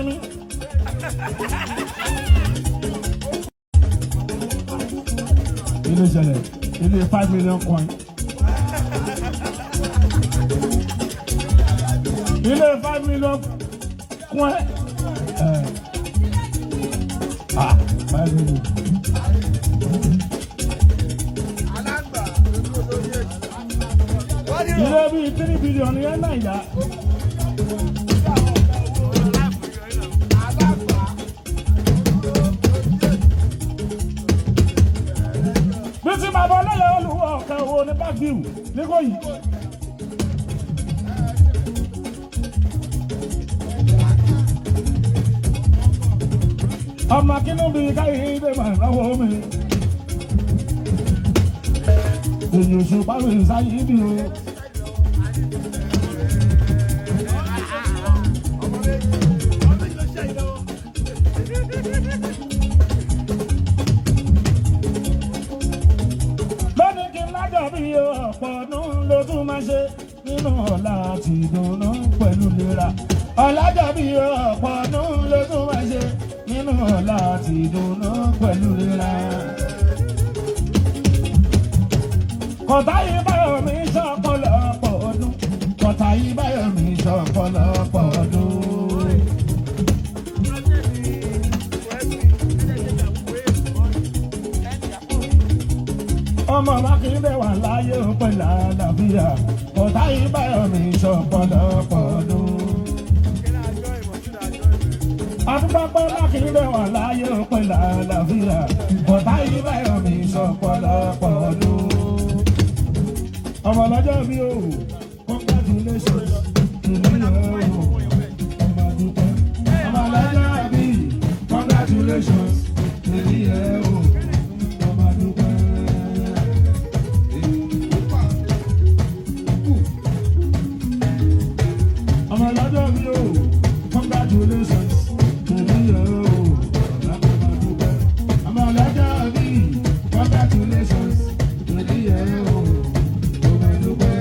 sinmi. ilé ìṣẹ̀lẹ̀ ilé five million coin. ilé five million coin. ẹ̀ ah five million. ilé bíi three billion yẹn náà yá. bí tí bàbá ọlọ́yà olùwọ̀ ọ̀kan wo ní bágíù nígbòyí. ọmọ kínú bíi káyé ilé mà lọ́wọ́ mi. èyí oṣù báwo ìsáyé bí o. lónìí kí n lájọ bí ọ̀pọ̀ ọdún ló tún máa ṣe nínú ọ̀la àti ìdùnnú pẹ̀lú ìlera. ọ̀làjọ bí ọ̀pọ̀ ọdún ló tún máa ṣe nínú ọ̀la àti ìdùnnú pẹ̀lú ìlera. kọ̀tà yìí báyọ̀ mi ṣọ̀pọ̀lọpọ̀ ọdún. kọ̀tà yìí báyọ̀ mi ṣọ̀pọ̀lọpọ̀ ọdún. ọmọ mákindé wà láyé pẹ̀lú àlàáfíà kọ̀tà yìí báyọ̀ mi ṣọ̀pọ̀lọpọ̀ ọdún. Adúgbàpọ̀ mákindé wà láyé pẹ̀lú àlàáfíà kọ̀tà yìí báyọ̀ mi ṣọ̀pọ̀lọpọ̀ ọdún. ọmọ lọ́jọ́ bí o congratulations ìlú yẹn o ọmọ dúpẹ́. ọmọ lọ́jọ́ bí congratulations ìlú yẹn o ọmọ dúpẹ́. ọmọ lọ́jọ́ bí o congratulations ìlú yẹn o ọmọ dúpẹ́. ọmọ lọ́jọ́ bí congratulations ìlú yẹn o ọmọ dúpẹ́.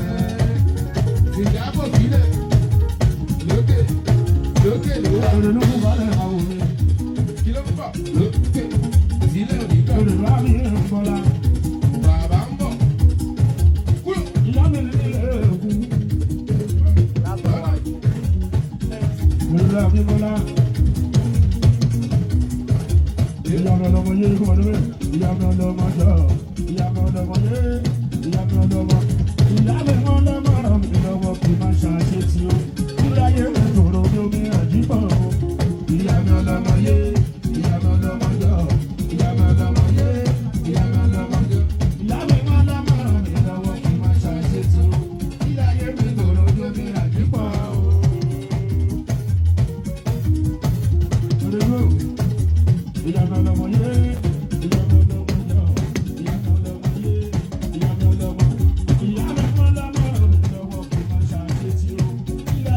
Ìjábọ̀ sílẹ̀ lókè lókè ló wà Òrèlú kún balẹ̀ àwọn mi. kí ló ń bọ̀ lókè sílẹ̀ òdìgbà Òrèlú àbí ìrìnkọ́lá. bàbá ń bọ̀ kúrò Ìyá mi ní ilé èkú. lọ́nà Òrèlú àbí ìrìnkọ́lá. Ìyá mi ọlọ́mọ yé kó wọlé. Ìyá mi ọlọ́mọ jọ. Ìyá mi ọlọ́mọ yé. Ìyá mi ọlọ́mọ. Ìyá mi ọlọ́mọ ràn mí lọ́wọ́ kí n má ṣàṣe tí ó. Kúláyé mi tòrò bí omi àjíbọ̀. Ìyá mi ọlọ́mọ yé. Ìyá mi ọlọ́mọ jọ. Ìyá mi ọlọ́mọ yé. Ìyá mi ọlọ́mọ jọ. Ìyá mi ọlọ́mọ ràn mí lọ́wọ́ kí n má ṣàṣe tí ó. Kúláyé mi tòrò bí omi àjíbọ̀. Òrèlú. Ìyá mi ọlọ́mọ yé. Ìyá mi ọlọ́mọ jọ. Ìyá mi ọlọ́mọ yé. Ìyá mi ọlọ́mọ. Ìyá mi ọlọ́mọ ràn mí lọ́wọ́ kí n má ṣàṣe tí ó.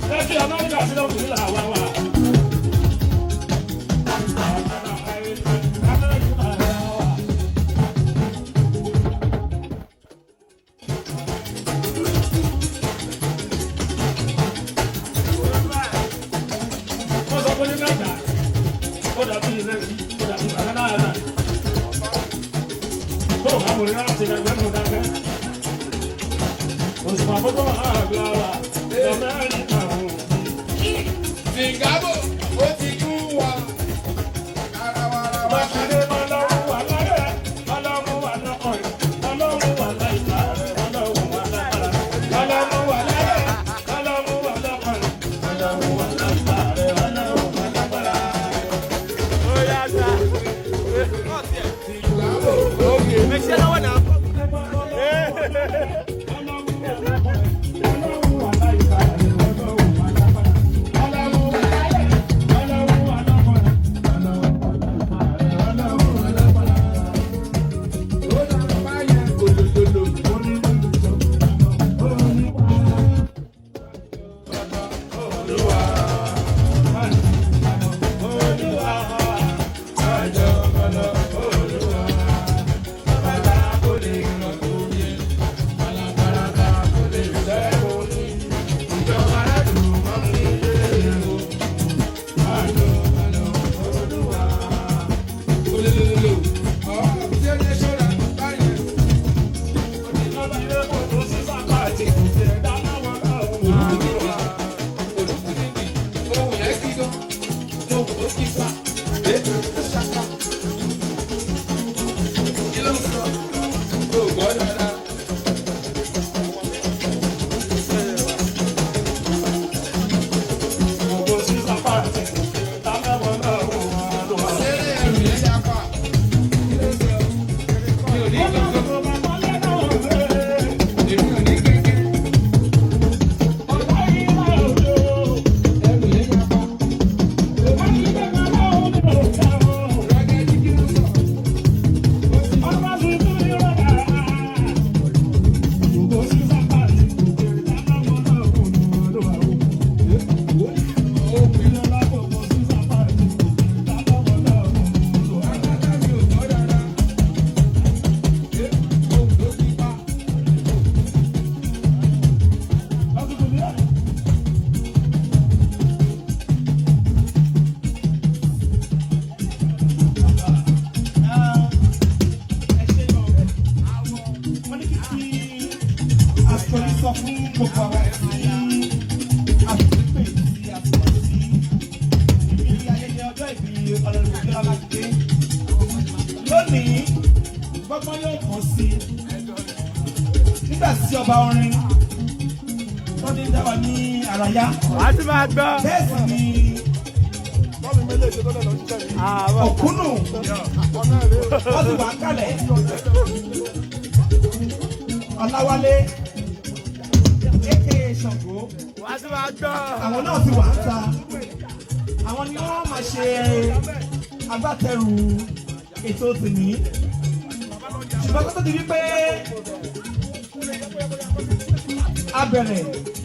Lẹ́kì Amẹ́ríkà sí lọ́kùn nílà wá wà. Amẹ́ríkà wá wà. Wọ́n sọ pé ní mẹ́ta, ó dàbí ìrẹsì, ó dàbí bàbá náà. Tó o bá wọlé láti ẹgbẹ́ mú dákẹ́. Òṣùpá fọ́tò àgbà wà, Amẹ́ríkà wò. Sìngábò ó ti kún wa. Arawaraba. Mákindé ọlọ́run wà lọ́rẹ̀, ọlọ́run wà lọ́kọ̀ọ̀rẹ́, ọlọ́run wà láìka rẹ̀, ọlọ́run wà lágbára. Ọlọ́run wà lọ́rẹ̀, ọlọ́run wà lọ́kọ̀ọ̀rẹ́, ọlọ́run wà láìka rẹ̀, ọlọ́run wà lágbára. Ó dára báyẹn kòlòlòlò. Kòlòlòlò. Ọ̀ ṣé ní ṣọ́ra báyẹn? Ohun yẹn kí gan. Ohun ó kí fa. Ṣaka. Kí ló ń sọ? O gbọ́ dáadáa. Ṣé ẹrù yẹn yá pa? Kí ló ń sọ? Mi ò ní kankan. Èmi ò ní kékeré. Ẹrù yẹn yá pa. Rọ́gẹ́dì kí ló ń sọ? Agbádá mi ò gbọ́ dáadáa. Ohun ló kí fa. Àsọ̀rí sọ fún gbogbo àwọn tí àtúntò tí a sọ sí ibi ayẹyẹ ọjọ́ ìbí ọlọ́run ìjọba mákindé. Lónìí, gbọ́gbọ́n yóò kàn sí nígbà tí ọba orin tó ní dá wa ní àràyá. wàá tún máa gbọ́. Bẹ́ẹ̀ sì ni òkúnnù wọ́n sì wà kálẹ̀. Ọláwálé aka Ṣàngó wàá tún máa gbọ́. àwọn náà ti wà ń ta àwọn ni wọ́n máa ṣe agbátẹrù ètò tèmí ṣùgbọ́n tó tó di wípé a bẹ̀rẹ̀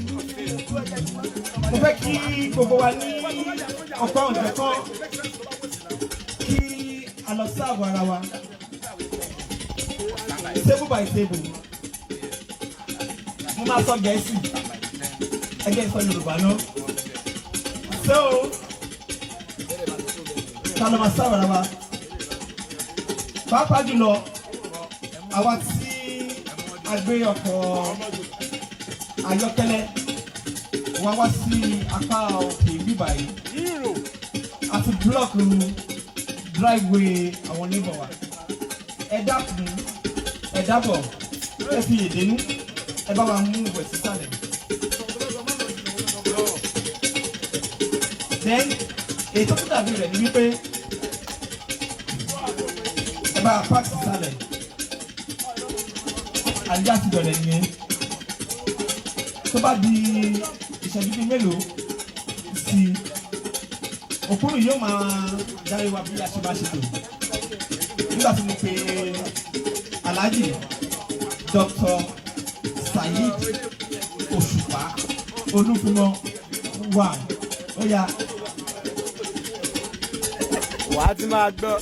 mo fẹ́ kí gbogbo wa ní ọ̀pọ̀ ọ̀jọ̀kan kí a lọ sí àgọ́ ara wa table by table mo máa sọ gẹ̀ẹ́sì ẹgbẹ́ ìsọ yorùbá náà so ta ló máa sáwàrà wa pàápàá jùlọ àwa tí a gbé ọkọ̀ ayọ́kẹ́lẹ́ wá wá sí apá òkè bíbá yìí àti búlọ́ọ̀kì driveway àwọn oníbọ̀ wa ẹ dákun ẹ dábọ̀ ẹ fi èdènú ẹ bá wa mú ìwẹ̀ sísàlẹ̀. then ètò tó dàbí rẹ̀ ni wípé ẹ bá apá sísàlẹ̀ àdíjà ti bẹ̀rẹ̀ nìyẹn tó bá di ìṣẹ́jú bíi mélòó sí i òkúrú yóò máa darí wa bí a ṣe bá ṣe lò nígbà tí mo pe Alhaji Dr. Saheed Òṣùpá Olúfúnmọ́ wà ó yà wà á ti máa gbọ́.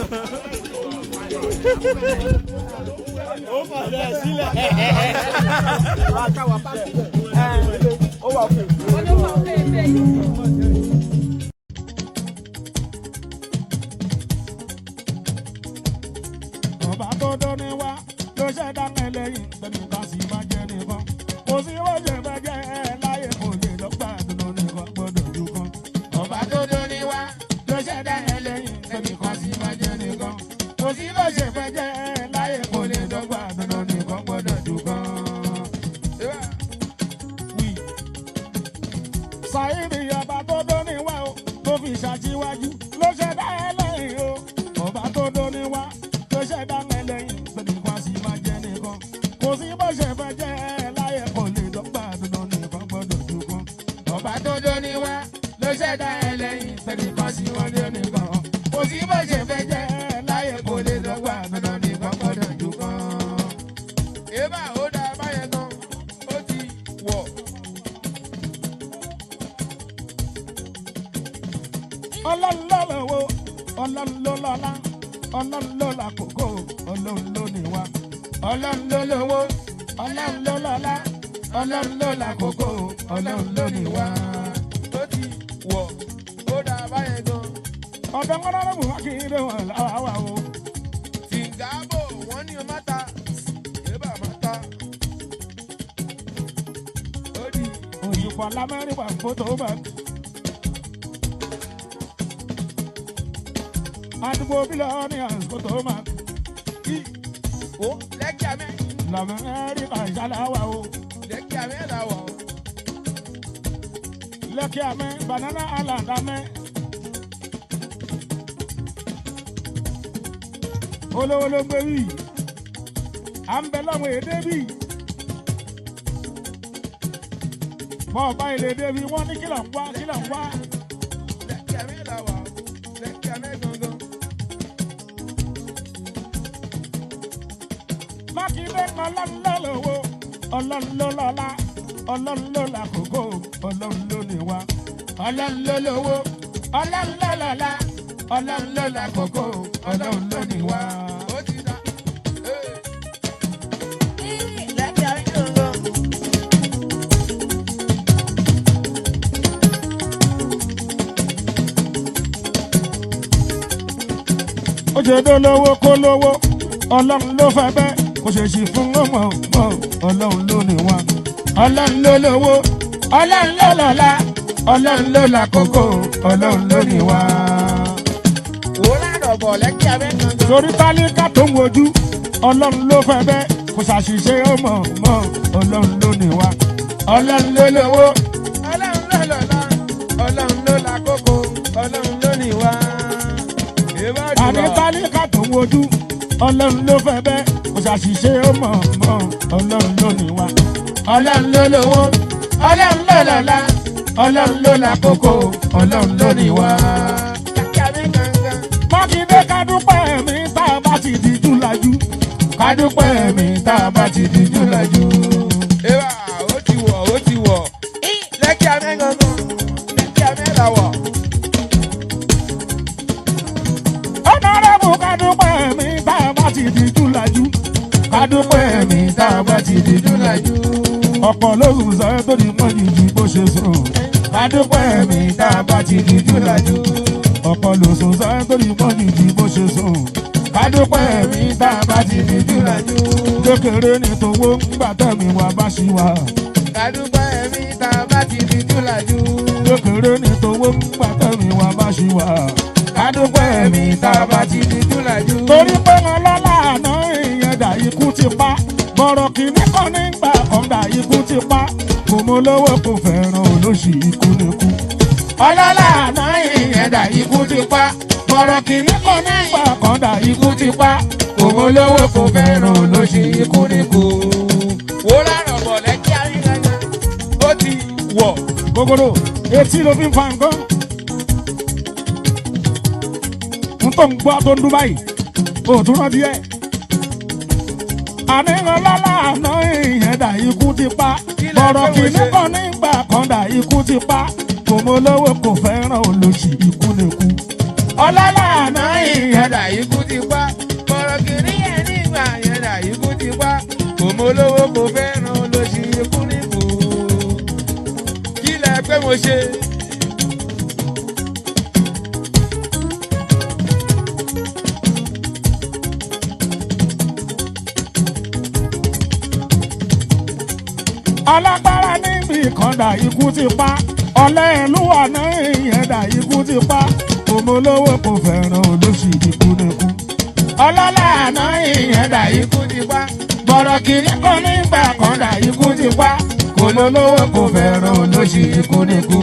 ó fàlẹ́ sílẹ̀. wà á káwà bá sílẹ̀. ó wà fún un. ọba tó dóni wá ló ṣẹ̀dá mẹ́lẹ́yìn pẹ̀lú ká sì máa jẹ́ nìkan kò sí wọ́jẹ̀ fẹ́jẹ́ ẹ láyé kò lè lọ́gbà dúró nìkan gbọ́dọ̀ ju kan. ọba tó dóni wá ló ṣẹ̀dá mẹ́lẹ́yìn pẹ̀lú ká sì máa jẹ́ nìkan kò sí wọ́jẹ̀ fẹ́jẹ́ ẹ láyé kò lè lọ́gbà dúró nìkan gbọ́dọ̀ ju kan. Wí. Sàyídì ọba tó dóni wá o tó fi ṣàtiwájú ló ṣẹ̀dá ẹlẹ́yìn o ọba tó dóni wá ló ṣẹ̀dá mẹ́lẹ́yìn pẹ̀lú kan sì máa jẹ́ nìkan kò sí bó ṣe fẹ́ jẹ́ láyé kò lè dọ́gba dandan nìkan gbọ́dọ̀ ju kan ọba tó dóni wá ló ṣẹ̀dá ẹlẹ́yìn pẹ̀lú kan sì máa jẹ́ nìkan kò sí bó ṣe fẹ́ jẹ́ láyé kò lè dọ́gba dandan nìkan gbọ́dọ̀ ju kan. Eba ó dá báyẹn gan, ó ti wọ̀. ọlọ́run ló lọ́wọ́ ọlọ́run ló lọ́lá ọlọ́run ló làkókò ọlọ́run ló níwá ọlọ́run ló lọ́wọ́ ọlọ́run ló lọ́lá ọlọ́run ló làkókò ọlọ́run ló níwá. Ó ti wọ̀, ó dá báyẹn gan. ọ̀dọ́ ńlọ́rọ́ bù wá kí n lè wọ̀n láwa wà o. Tìǹgàbò wọ́n ní o má ta, Eba má ta. Ó di òyìnbó lamẹ́ríkà fótó bá. àdúgbò bílíọ̀nù àsìkò máa ó lẹ́kì àmẹ́, lamẹ́ríkà ìṣàlàwà o. lẹ́kì àmẹ́ là wà ó. lẹ́kì àmẹ́ banana island àmẹ́. olówó ló gbé wí à ń bẹ lọ́wọ́ èdè bí. bọ́ ọba ilé débi wọ́n ní kílọ̀ ń wá kílọ̀ ń wá. Lẹ́kì àmẹ́ là wà ó. Lẹ́kì àmẹ́ gangan. mákindé ọlọ́nlọ́lọ́wọ́ ọlọ́nlọ́lọ́lá ọlọ́nlọ́làkókò ọlọ́nlọ́lẹ́wà ọlọ́nlọ́lọ́wọ́ ọlọ́nlọ́lọ́lá ọlọ́nlọ́làkókò ọlọ́nlọ́lẹ́wà. Ó ti dá. Ee. ó ṣe dó lówó kó lówó ọlọ́run ló fẹ́ bẹ́ẹ̀ kò ṣe ṣì fún ọmọ ọmọ ọlọ́run ló ní wọn. ọlọ́run ló lówó ọlọ́run ló lọ́lá ọlọ́run ló làkókò ọlọ́run ló ní wọn. Wò ládọ̀ bọ̀ lẹ́kì àmẹ́ gangan. torí tálíkà tó ń wojú ọlọ́run ló fẹ́ bẹ́ẹ̀ kò ṣàṣìṣe ọmọ ọmọ ọlọ́run ló ní wa ọlọ́run ló lówó Ọlọ́run ló lọ́lá, Ọlọ́run ló lákòókò, Ọlọ́run ló ní wá. Eba àní jùlọ. tálíkà tó ń wojú ọlọ́run ló fẹ́ bẹ́ẹ̀ kò ṣàṣìṣe ọmọ ọmọ ọlọ́run ló ní wa ọlọ́run ló lówó ọlọ́run ló lọ́lá ọlọ́run ló lákòókò ọlọ́run ló ní wa. Lẹ́kì àmẹ́ gangan. mákindé kádúpẹ́ mi tá a bá ti di júlájú kádúpẹ́ mi tá a bá ti di júlájú. Eba ó ti wọ̀, ó ti wọ̀. Lẹ́kì àmẹ́ gangan. Lẹ́kì àmẹ́ là wà. ọ̀nàrẹ́bù kádúpẹ́ mi tá a bá ti di júlájú kádúpẹ́ mi tá a bá ti di júlájú. ọ̀pọ̀ lóhùn sọ tó di mọ́ jìjì bó ṣe sùn kádúpẹ́ mi tá a bá ti di júlájú. ọ̀pọ̀ lóhùn sọ tó di mọ́ jìjì bó ṣe sùn kádúpẹ́ mi tá a bá ti di júlájú. kékeré ní towó ńgbà tẹ̀mí wa bá ṣì wà. Kàdúpẹ́ mi tá a bá ti di júlájú. kékeré ní towó ńgbà tẹ̀mí wa bá ṣì wà. kádúpẹ́ mi tá a bá ti di júlájú. torí pé wọn lọ́la àná ìyẹn dà ikú ti pa bọ̀rọ̀ kìíní kan nígbà kan dà ikú ti pa kò mọ lówó kò fẹ́ràn olóṣì ikú nìkú. ọlọ́lá àná ìyẹn dà ikú ti pa bọ̀rọ̀ kìíní kan nígbà kan dà ikú ti pa kò mọ lówó kò fẹ́ràn olóṣì ikú nìkú. Wò ládọ̀ bọ̀ lẹ́kì àmẹ́ gangan. Ó ti wọ̀. gogoro etí ló fi ń fa nǹkan. n tó ń gbọ́ tó ń dún báyìí o tún rántí ẹ̀. àníyàn lọ́la àná ìyẹn dà ikú ti pa Kí lẹ bọ̀rọ̀ fẹ́ wò kìíní ṣe? kan nígbà kan dà ikú ti pa mọ lówó kò fẹ́ràn olóṣì ikú lè kú. ọlọ́lá àná yẹ̀dà ikú ti pa bọ̀rọ̀ kìíní yẹn nígbà yẹ̀dà ikú ti pa kò mọ olówó kò fẹ́ràn olóṣì ikú nìkú. kí lẹ pé mo ṣe. alágbára níbi ìkàndà ikú ti pa ọ̀lẹ́ ìlú àná ìyẹ̀dà ikú ti pa ọmọ olówó kò fẹ́ràn olóṣì ikú nìkú. ọlọ́lá àná ìyẹ̀dà ikú ti pa bọ̀rọ̀ kìíní kan nígbà kàndà ikú ti pa kò mọ olówó kò fẹ́ràn olóṣì ikú nìkú.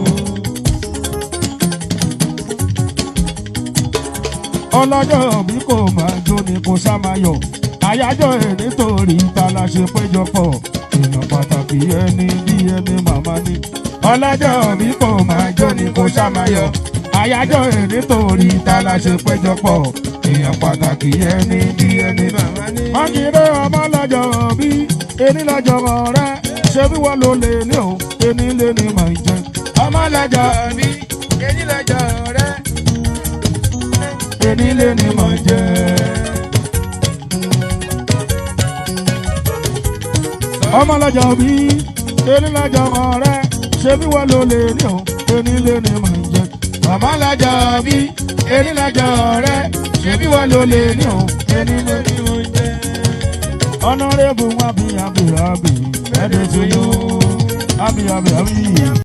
ọlọ́jọ́ bí kò máa jó ni kò sá máa yọ̀ àyájọ́ ẹ̀ nítorí ta la ṣe péjọpọ̀ èèyàn pàtàkì ẹni bí ẹni màmá ni. ọlọ́jọ́ bí kò máa jó ni kò sá máa yọ̀ àyájọ́ ẹ̀ nítorí ta la ṣe péjọpọ̀ èèyàn pàtàkì ẹni bí ẹni màmá ni. mákindé ọmọ lọ́jọ́ bí ẹni lọ́jọ́ rẹ ṣé bí wọ́n ló lè ní o ẹni lè ní màá jẹ. ọmọ lọ́jọ́ bí èyí lọ́jọ́ rẹ̀ ẹni lè ní màá jẹ. ọmọ lọ́jọ́ bí ẹni lọ́jọ́ rẹ ṣé bí wọ́n ló lè ní o ẹni lè ní màá jẹ. ọmọ lọ́jọ́ bí ẹni lọ́jọ́ rẹ ṣé bí wọ́n ló lè ní o ẹni lè ní màá jẹ. honourable wabi abi abi ẹ̀ẹ́dẹ̀ tó yó abi abi abi.